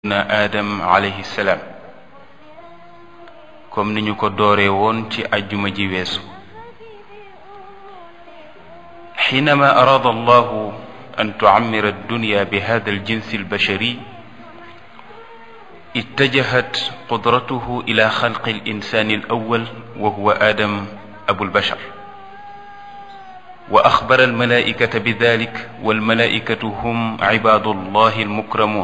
na aadam alayhi salaam comme ni ñu ko dooree woon ci ajjuma ji weesu xiinama araada allahu an tucammira addunya bi hada aljinsi albashari اتجهت قدرته إلى خلق الإنسان الأول وهو آدم أبو البشر وأخبر الملائكة بذلك والملائكة هم عباد الله المكرمون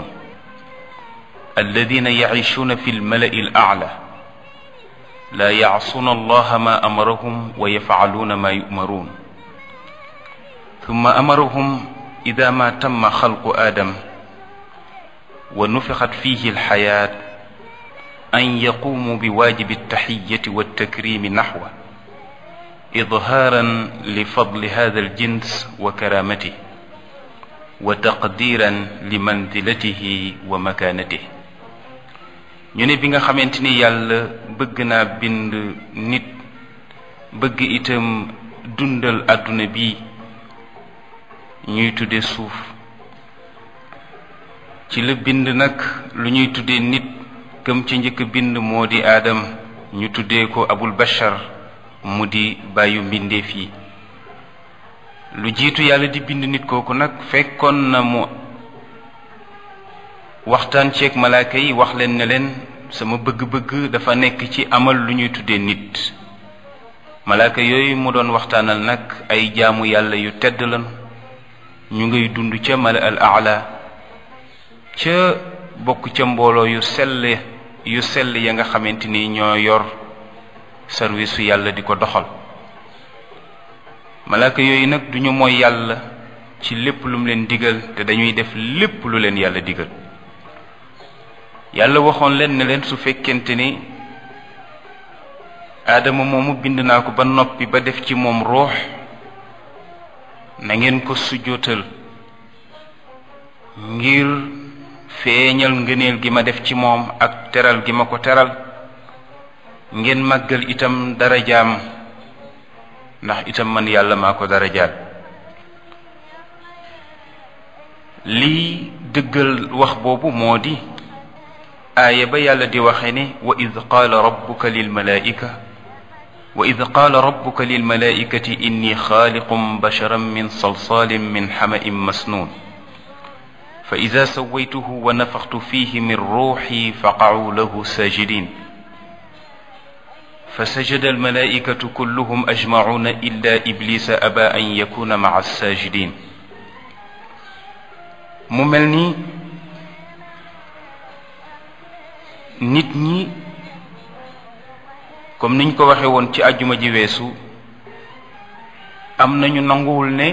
الذين يعيشون في الملأ الأعلى لا يعصون الله ما أمرهم ويفعلون ما يؤمرون ثم أمرهم إذا ما تم خلق آدم ونفخت فيه الحياة أن يقوموا بواجب التحية والتكريم نحوه إظهارا لفضل هذا الجنس وكرامته وتقديرا لمنزلته ومكانته ñu ne bi nga xamante ni yàlla bëgg naa bind nit bëgg itam dundal àdduna bi ñuy tudde suuf ci la bind nag lu ñuy tuddee nit këm ci njëkk bind moo di aadam ñu tuddee ko abul bashar mu di bàyyu mbindeef yi lu jiitu yàlla di bind nit kooku nag fekkoon na mu waxtaan ceeg malaaka yi wax leen ne leen sama bëgg-bëgg dafa nekk ci amal lu ñuy tuddee nit malaaka yooyu mu doon waxtaanal nag ay jaamu yàlla yu tedd lañu ñu ngay dund ca mala al aala ca bokk ca mbooloo yu sell yu sell ya nga xamante ni ñoo yor service su yàlla di ko doxal malaaka yooyu nag duñu mooy yàlla ci lépp lu mu leen digal te dañuy def lépp lu leen yàlla digal yàlla waxoon leen ne leen su fekkente ni aadama moomu bind naa ko ba noppi ba def ci moom ruux na ngeen ko sujjootal ngir feeñal ngëneel gi ma def ci moom ak teral gi ma ko teral ngeen màggal itam darajaam ndax itam man yàlla maa ko darajaal lii dëggal wax boobu moo di aaya ba yàlla di waxe ne wa id qaala rabbuka lilmalaika wa id qaala rabbuka lilmalaikati inni xaaliqum basharan min salsalin min xama'in masnuun fa ida sawaytuhu wa nafaxtu fihi min ruuxi faqacuu lahu saajidin fa sajada almalaikatu kulluhum ajmacuuna illa iblisa aba an yakuna maca saajidin mu mel ni nit ñi comme niñ ko waxe woon ci àjjuma ji weesu am nañu nanguwul ne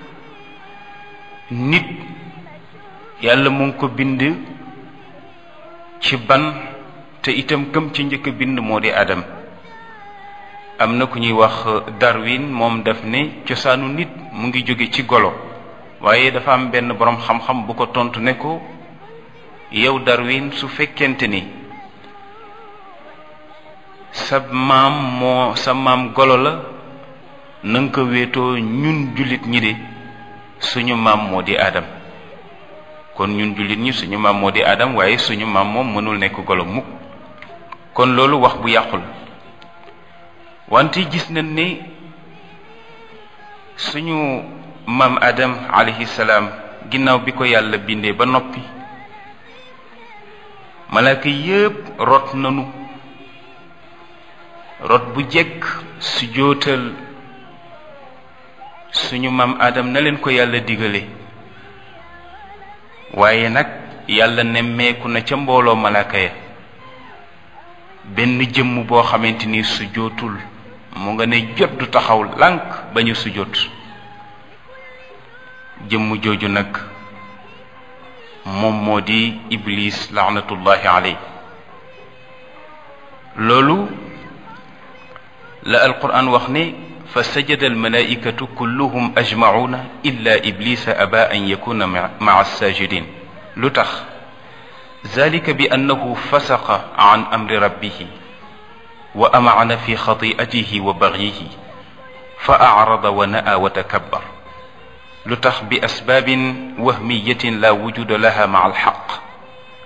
nit yàlla mu ngi ko bind ci ban te itam këm ci njëkk bind moo di adam am na ku ñuy wax Darwin moom daf ne cosaanu nit mu ngi jóge ci golo waaye dafa am benn boroom xam-xam bu ko tontu ne ko yow Darwin su fekkente ni sa maam moo sa maam golo la na nga ko wéetoo ñun jullit ñi de suñu maam moo di Adam kon ñun jullit ñi suñu maam moo di Adam waaye suñu maam moom mënul nekk golo mukk kon loolu wax bu yàqul wante gis nañ ne suñu maam Adam alayhi salaam ginnaaw bi ko yàlla bindee ba noppi malaaka yépp rot nanu rot bu jekk su jootal suñu maam Adam na leen ko yàlla digale waaye nag yàlla nemmeeku na ca mbooloo malaaka ya benn jëmm boo xamante ni su jootul mu nga ne jot du taxaw lànk ba ñu su jot jëmm jooju nag moom moo di iblis laanatullahi aley loolu la alquran wax ne fa sajada almalaikatu kulluhum ajmacuuna illa iblisa aba an yakuna maca alsajidin lu tax zalika bi annahu fasaqa an amri rabbihi wa amacna fi xati'atihi wa bagyihi fa acrada wa na'a wa takabbar lu tax bi asbaabin wahmiyatin la wujuda laha maca alxaq